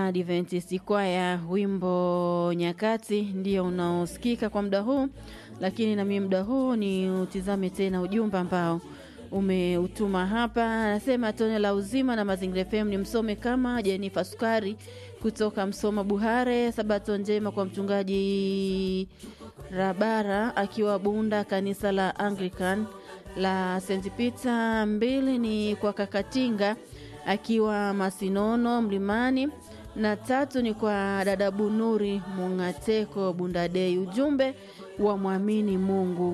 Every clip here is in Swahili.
Adventist kwaya, wimbo Nyakati ndio unaosikika kwa muda huu, lakini na mimi muda huu ni utizame tena ujumbe ambao umeutuma hapa. Anasema tone la uzima na Mazingira FM ni msome kama Jenifa Sukari kutoka Msoma Buhare. Sabato njema kwa mchungaji Rabara akiwa Bunda, kanisa la Anglican la St Peter. Mbili ni kwa Kakatinga akiwa Masinono Mlimani, na tatu ni kwa dada Bunuri Mungateko Bundadei. Ujumbe wa mwamini Mungu.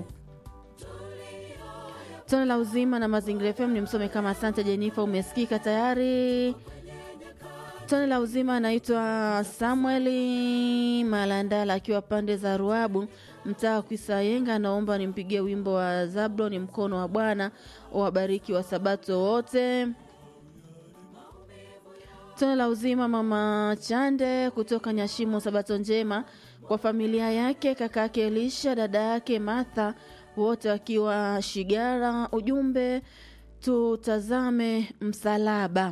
Tone la uzima na Mazingira FM ni msome kama asante Jenifa, umesikika tayari. Tone la uzima anaitwa Samueli Malandala akiwa pande za Ruabu, mtaa wa Kwisayenga. Anaomba nimpigie wimbo wa Zabloni, mkono wa Bwana wabariki wa Sabato wote. Tone la uzima mama Chande kutoka Nyashimo, Sabato njema kwa familia yake, kaka yake Elisha, dada yake Martha, wote wakiwa Shigara. Ujumbe tutazame msalaba.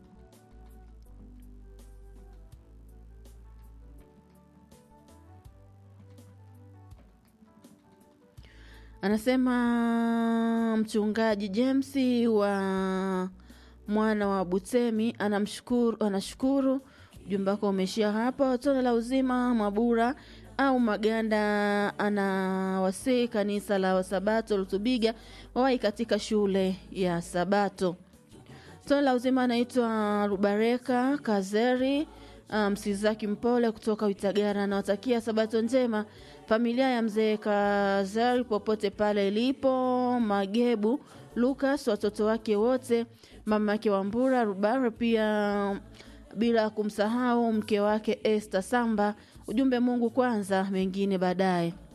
Anasema mchungaji James wa mwana wa Butemi anamshukuru, anashukuru. Ujumbe wako umeishia hapa. Tone la uzima Mabura au Maganda anawasii kanisa la Wasabato Lutubiga wawai katika shule ya Sabato. Tone la uzima anaitwa Rubareka Kazeri Msizaki um, Mpole kutoka Witagara anawatakia Sabato njema familia ya mzee Kazeri popote pale ilipo. Magebu Lukas, watoto wake wote, mama yake Wambura Rubara, pia bila kumsahau mke wake Esther Samba. Ujumbe, Mungu kwanza, mengine baadaye.